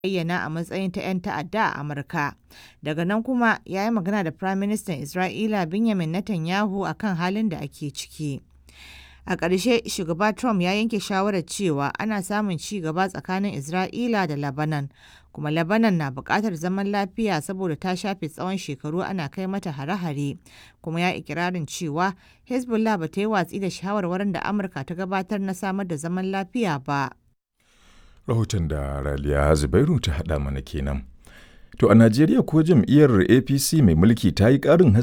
bayyana a matsayin ta 'yan ta'adda a Amurka. Daga nan kuma ya yi magana da Firaministan Isra'ila Benjamin Netanyahu a kan halin da ake ciki. A ƙarshe, shugaba Trump ya yanke shawarar cewa ana samun ci gaba tsakanin Isra'ila da Lebanon, kuma Lebanon na buƙatar zaman lafiya saboda ta shafe tsawon shekaru ana kai mata hare-hare, kuma ya ikirarin cewa Hezbollah ba ta yi watsi da shawarwarin da Amurka ta gabatar na samar da zaman lafiya ba. Rahoton da Raliya Zubairu ta haɗa mana kenan. To a Najeriya ko jam'iyyar APC mai mulki ta yi ƙarin